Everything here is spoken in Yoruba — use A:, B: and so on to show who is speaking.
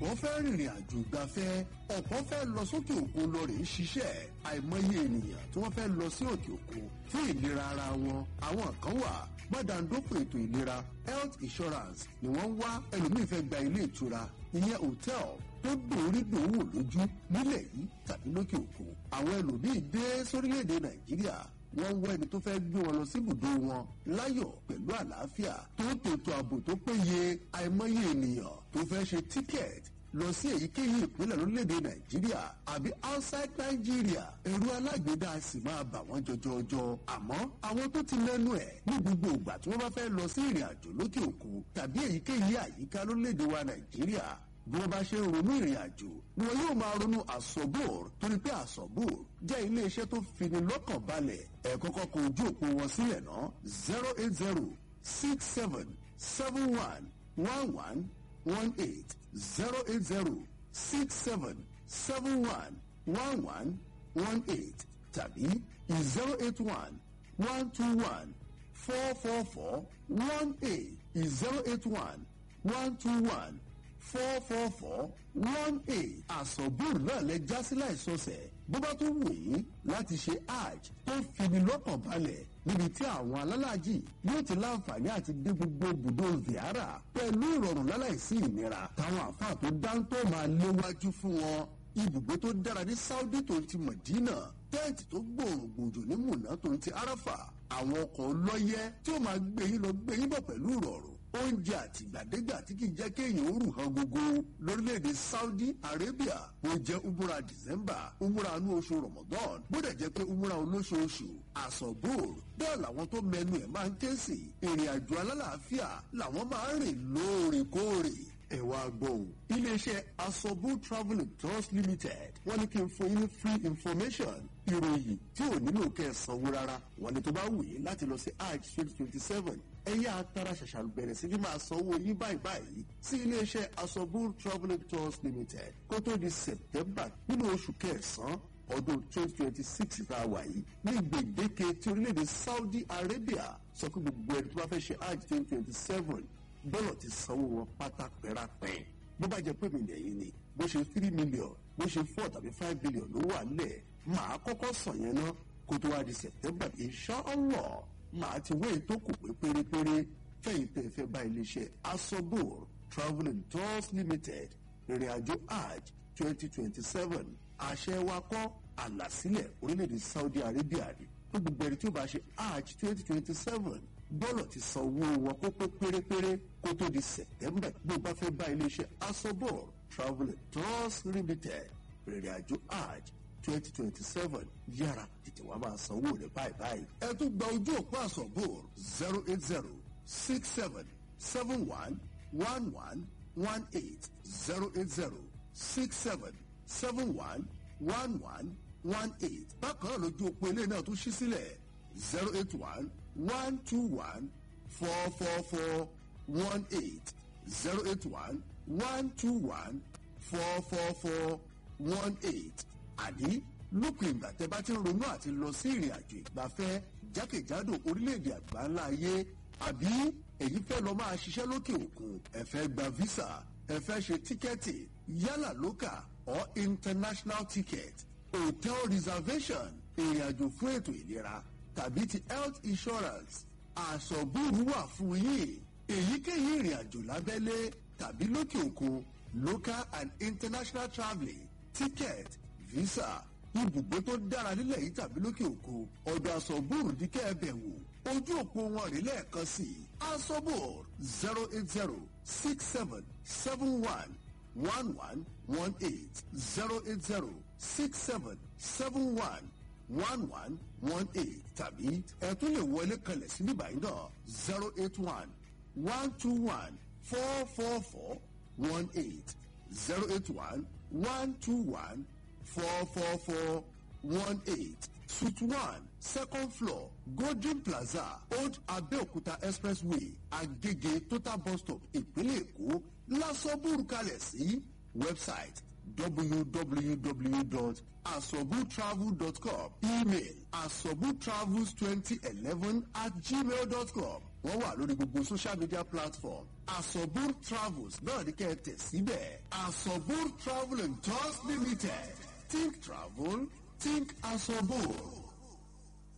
A: ọ̀pọ̀ fẹ́ rìnrìn àjò ìgbafẹ́ ọ̀pọ̀ fẹ́ lọ sókè òkun lọ rèé ṣiṣẹ́ àìmọye ènìyàn tí wọ́n fẹ́ lọ sí òkè òkun fún ìlera ara wọn àwọn kan wà gbàdàndófò ètò ìlera health insurance ni wọ́n ń wá ẹlòmíì fẹ́ gba ilé ìtura ìyẹn hòtẹ́ẹ̀l tó dòórí dòwò lójú nílẹ̀ yìí tàbí lókè òkun àwọn ẹlòmíì dé sórílẹ̀-èdè nàìjíríà wọ́n ń wá ẹni tó fẹ́ gbé wọn lọ sí ibùdó wọn láyọ̀ pẹ̀lú àlàáfíà tó tètò ààbò tó péye àìmọye ènìyàn tó fẹ́ ṣe tíkẹ́ẹ̀tì lọ sí èyíkéyìí ìpínlẹ̀ lórílẹ̀‐èdè nàìjíríà àbí outside nàìjíríà ẹ̀rú alágbèédá sì máa bà wọ́n jọjọjọ àmọ́ àwọn tó ti lẹ́nu ẹ̀ ní gbogbo ìgbà tí wọ́n bá fẹ́ lọ sí ìrìn àjò lókè òkun tàbí èyíkéyìí àyíká lórílẹ̀‐èdè wa nàìjíríà bí wọ́n bá ṣe ń ronú ìrìn àjò ni wọn yóò máa ronú àsọ̀bùr torí pé àsọ̀bùr jẹ́ iléeṣẹ́ tó fini lọ́kàn balẹ̀ ẹ̀ kọ́kọ́ kó ojú òpó wọn sílẹ̀ ná zero eight zero six seven seven one one one one eight zero eight zero six seven seven one one one one eight tàbí zero eight one one two one four four four one eight zero eight one one two one four four four one eight àsọ̀bùrù náà lẹ já sí láìsọsẹ̀ bó bá tún wù yín láti ṣe hajj tó fini lọ́kàn balẹ̀ níbi tí àwọn alálàájì yóò ti láǹfààní àti dé gbogbo ibùdó ziara pẹ̀lú ìrọ̀rùn láláìsí ìnira táwọn àfáà tó dáńtọ́ máa léwájú fún wọn ibùgbé tó dára ní saudi tó ti mọ̀dínà tẹ́ǹtì tó gbòòrùn gbòòjò ní mùnà tó ti arafa àwọn ọkọ̀ ọlọ́yẹ tí ó máa gbé yín lọ gbé yín bọ̀ pẹ̀lú ìrọ̀rùn oúnjẹ àtìgbàdégbà tí kì í jẹ́ kéèyàn ó rù hàn gógó lórílẹ̀‐èdè saudi arabia bó jẹ́ umura december umura inú oṣù ramadan bó dẹ̀ jẹ́ pé umura olóṣooṣù àsọ̀bùr bẹ́ẹ̀ làwọn tó mẹnu ẹ̀ máa ń ké sí ìrìn àjò alálàáfíà làwọn máa ń rìn lóòrèkóòrè ẹ wá gbọ́ o. iléeṣẹ́ asobu travel and tours limited wọ́n ní kí n fún yín ní free information ìròyìn tí ò nílò kẹ́ ẹ sanwó rárá wọ́n ní tó bá wù yín láti lọ sí hajj twenty twenty seven ẹ̀yà atara ṣàṣà bẹ̀rẹ̀ sí ní máa sanwó yín báyìí báyìí sí iléeṣẹ́ asobu travel and tours limited kó tó di september nínú oṣù kẹsàn-án ọdún twenty twenty six tá a wà yìí ní gbèdéke tí orílẹ̀-èdè saudi arabia sọ pé gbogbo ẹni tó bá fẹ́ ṣe hajj twenty twenty seven bọ́lọ̀ ti sanwó wọn pátá pẹ́rápẹ́ bó bá jẹ́ pé mi lẹ́yìn ni bó ṣe three million bó ṣe four tàbí five billion ló wà nílẹ̀ màá kọ́kọ́ sàn yẹn ná kó tó wá di september inshallah màá ti wé ètò kù pé pérépéré fẹ̀yìn tẹ̀ fẹ́ bá iléeṣẹ́ asobor travel and tours limited ìrìn àjò hajj twenty twenty seven àṣẹ wa kọ́ àlàsílẹ̀ orílẹ̀-èdè saudi arabia ni fún gbogbo ẹni tí ó bá ṣe hajj twenty twenty seven bọ́ọ̀lù ti san owó wọn kó pé pérépéré kó tó di september bí o bá fẹ́ bá iléeṣẹ́ asobor travel and tours limited rìnrìn àjò hajj twenty twenty seven yára tètè wá máa sanwó rẹ̀ báyìí báyìí. ẹ tún gba ojú òpó asobor zero eight zero six seven seven one one one one eight zero eight zero six seven seven one one one one eight bákan náà lójú òpó ilé náà tún ṣí sílẹ̀ zero eight one one two one four four four one eight zero eight one one two one four four four one eight àní lópin ìgbà tẹ bá ti ń ronú àti lọ sí ìrìn àjò ìgbafẹ́ jákèjádò orílẹ̀-èdè àgbáńlá ayé àbí èyí fẹ́ lọ máa ṣiṣẹ́ lókè òkun ẹ fẹ́ gba visa ẹ fẹ́ ṣe tíkẹ́ẹ̀tì yálà local or international ticket hotel reservation ìrìn àjò fún ètò ìlera tàbí ti health insurance àsọ̀bùrù wà fún yín èyíkéyìí ìrìn àjò lábẹ́lé tàbí lókè òkun local and international travelling ticket visa ibùgbé tó dára nílẹ̀ yìí tàbí lókè òkun ọ̀dọ̀ àsọ̀bùrù ní kẹ́ẹ̀bẹ̀ wò ojú òpó wọn rí lẹ́ẹ̀kan sí i asobor zero eight zero six seven seven one one one one eight zero eight zero six seven seven one one one one eight tàbí ẹ tún lè wọlé kalẹ̀ sí níbàyí náà zero eight one one two one four four four one eight zero eight one one two one four four four one eight suite one second floor golden plaza old abeokuta expressway agege total bus stop ìpínlẹ̀ èkó lásọ̀bùrù kalẹ̀ sí website www.asobutravel.com email asobutravels2011 at gmail.com wọ́n wà lórí gbogbo social media platform asobur travels náà ní kẹ́ ẹ tẹ̀ síbẹ̀ asobur travel and tours limited think travel think asobur.